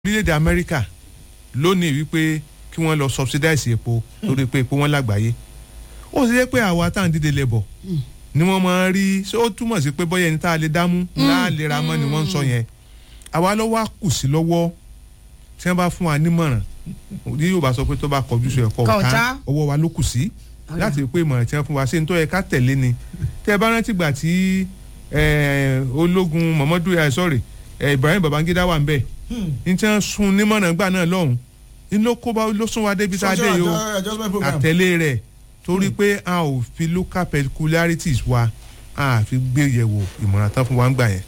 orílẹ̀-èdè amẹ́ríkà lónìí wípé kí wọ́n lọ subsidize epo torí pé epo wọn lágbàáyé ó sì yẹ pé àwa tá à ń dìde lẹ́bọ̀ ni wọ́n máa ń rí ṣé ó túmọ̀ sí pé bọ́yá ẹni tá a lè dámú láàlera mọ́ ni wọ́n ń sọ yẹn àwa lọ́wọ́ á kù sí lọ́wọ́ tí wọ́n bá fún wa nímọ̀ràn ní yóò bá sọ pé tó bá kọjú sí ẹ̀kọ́ Kọ̀ọ̀tá. ọ̀tá ọwọ́ wa ló kù sí láti rí pé ìmọ̀ràn tí wọ́n fún wa ṣé n tó yẹ ká tẹ̀lé ni tẹ́ ẹ bá rántí gbà tí eh, ológun Muhammadu eh, sorry eh, Ibrahim Babangida wà ń bẹ̀ ní tí wọ́n sun nímọ̀ràn gbà náà lọ́hùn inú kó bá ló sún wa débi tá a dé yìí o Social adjustment program. àtẹ̀lé rẹ̀ torí pé a ò fi local peculiarities wa a fi gbé yẹ̀wò ìmọ̀ràn tán fún wa ń gbà yẹn.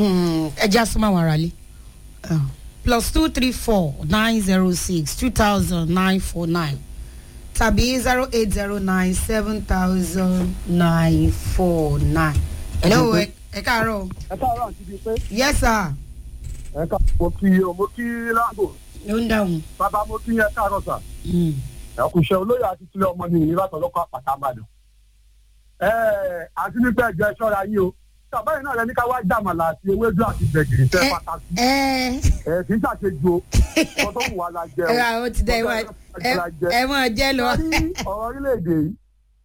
ẹ já súnmọ́ àwọn aráalé plus two three four nine zero six two thousand nine four nine tàbí zero eight zero nine seven thousand nine four nine. hello ẹ ẹ káàárọ̀ ẹ káàárọ̀ àti bíi pé yes sir ẹ ká mo kí o mo kí láàbò ló ń dáhùn. bàbá mo kí yẹn káàárọ̀ sà Mm. ẹ kù iṣẹ́ olóyè àti sílẹ̀ ọmọ ní ìní látọ̀ lọ́kọ̀ àpàtà àbàdàn. ẹ àti nípa ẹ̀jẹ̀ ṣọ́ra yìí o bàbá yìí náà lẹni ká wá jàmàlà àti ewédú àti gbẹ̀gìrì tẹ́ ẹ pàtàkì ẹ ẹ kì í ṣàṣejù o kó tó wù wá la jẹ ẹ ó ti dẹ ìwà ẹ ẹ mọ jẹ lọ. Torí ọ̀rọ̀ orílẹ̀-èdè yìí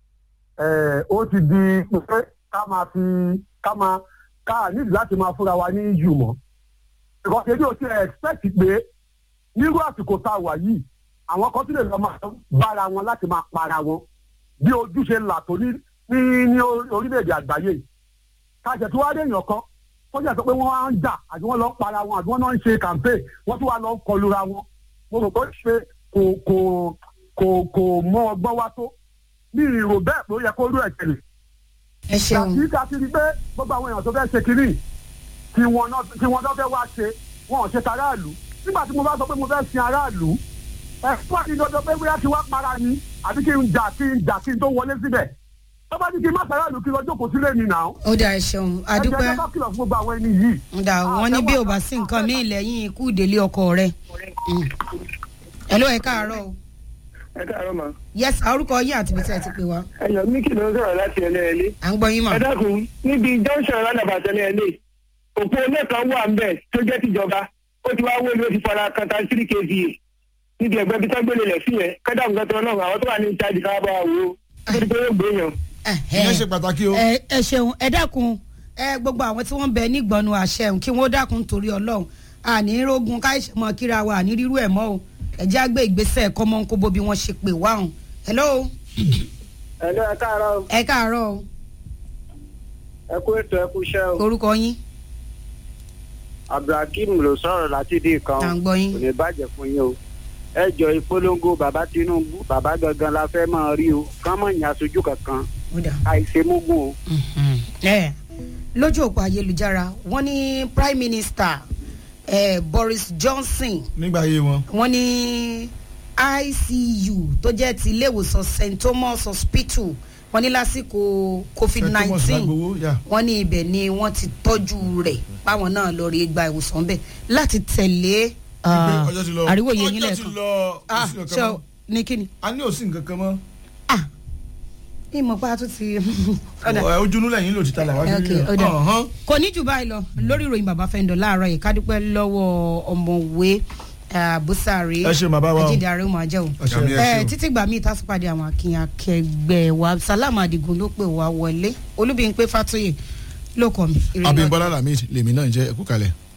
ẹ̀, ó ti di pé ká máa fi ká máa ká nídìí láti máa fúnra wa ní yù mọ́. ìkọ̀sẹ̀ bí o ti expect pé nírú àsìkò tá a wà yìí àwọn kan tí lè lọ máa bára wọn láti máa para wọn bí ojúṣe là tó ní ní ní orílẹ̀-èdè àgbáyé yìí. ká ṣẹ̀ tí wàá dé èèyàn kan tó jẹ́ sọ pé wọ́n á ń jà àti wọ́n lọ ń para wọn àti wọ́n náà ń ṣe campaign wọ́n tún wá lọ ń kọlura wọn mo rò pé ṣe kò kò kò kò mọ ọgbọ́n wá tó ní ìrò bẹ́ẹ̀ pé ó yẹ kó rú ẹ̀ tẹ̀lé. ẹ ṣeun Tàbí ká ti rí pé gbogbo àwọn èèyàn tó fẹ́ ṣe kiri tí wọn náà tí wọn náà fẹ́ wá ṣe wọn ò ṣe taráàlú. Nígbà tí mo bá sọ pé mo fẹ́ sin aráàlú ẹ fún àti dandan pé bóyá ti wá para ni àbí kí n jà kí n jà kí n tó wọlé síbẹ̀. Tó bá ní kí n má taráàlú kí n lọ jókòó sílé mi nà ó. ó dà ẹ ṣeun Ẹ jẹ́ adúpẹ́ ká bá kìlọ̀ fún gbogbo àwọn ẹni yìí. ǹda wọn ní bí ò bá sí nǹkan míì lẹ́yìn ikú ìdílé ọkọ rẹ̀. Mm. hello ẹ káàárọ̀ o ẹ káàárọ̀ ma yes orúkọ yín àti ibi tí ẹ ti pè wá ẹyọ míkì ló ń sọ̀rọ̀ láti ẹlẹ́ẹ̀lé à ń gbọ́ yín mà. ẹ dákun níbi junction roundabout ẹlẹ́ẹ̀lé òpó ilé kan wà ń bẹ̀ tó jẹ́ tìjọba ó ti wá wó ni ó ti fara kan tan three kva níbi ẹgbẹ́ bí tágbélé lẹ̀ sí yẹn kẹ́dà nǹkan tó náà àwọn tó wà ní ìtajà ká bá wa wò ó tó ti pé yóò gbé yàn. ìyẹn ṣe pàtàkì o. ẹ ẹ ṣeun ẹ dákun ẹ gbogbo àwọn tí wọ́n bẹ nígbọnú àṣẹun kí wọ́n dákun torí Ọlọ́run àní rógun káìsẹ mọ kíra wa àní rírú ẹ mọ o ẹ jẹ́ àgbẹ̀ ìgbésẹ̀ kọ́mọ́nkóbó bí wọ́n ṣe pè wá hàn hello ẹ lọ ẹ káàárọ̀ ẹ káàárọ̀ o ẹ kú ètò ẹ kú iṣẹ́ o orúkọ yín abdulhakeem ló sọ̀rọ̀ láti dì kan à ń gbọ́ yín kò ní bàjẹ́ fún yín o ẹ jọ ìpolongo bàbá Tinubu bàbá gangan la fẹ́ máa rí o kán mọ̀ ní aṣojú kankan ó dà. àìṣe mógún o. ẹ lójú òpó ayélujára wọ́n ní prime minister eh, Boris Johnson nígbà ayé wọn. wọ́n ní ICU tó jẹ́ ti ilé ìwòsàn St Thomas Hospital wọ́n ní lásìkò COVID St. Thomas nineteen Lágbowó, yeah. wọ́n ní ibẹ̀ ni wọ́n ti tọ́jú rẹ̀ páwọn náà lọ rí gba ìwòsàn bẹ́ẹ̀ láti tẹ̀lé ah, ọjọ́ ti lọ. àríwòye yín ọjọ́ ti lẹ́ẹ̀kan lọ. ah kò sí nǹkan ṣe mọ́. ní kíni a ní òsì nǹkan kan mọ́. ah ìmọ̀ pa tó ti ọ̀dà Ẹ, ojúnú lẹ́yìn ló ti ta làwọn Ok, ó dà. kò ní jù báyìí lọ lórí ìròyìn bàbá fẹ́ńdọ̀ láàárọ̀ yìí ká dúpẹ́ lọ́wọ́ ọmọwé bùsàrí Ẹ ṣé bàbá wa o. ajídé ààrẹ máa jẹ́ o Àmì ẹ ṣé Eh, o. títí gbà míì tásùpàdé àwọn akínyàn akẹgbẹ́ wa Salam Adigun ló pè wá wọlé Olúbíyìnpé Fátóyè ló kọ mi. Ire ni Abímbọ́lá Lamid lèmi náà ń jẹ́ ẹ̀kú kalẹ̀.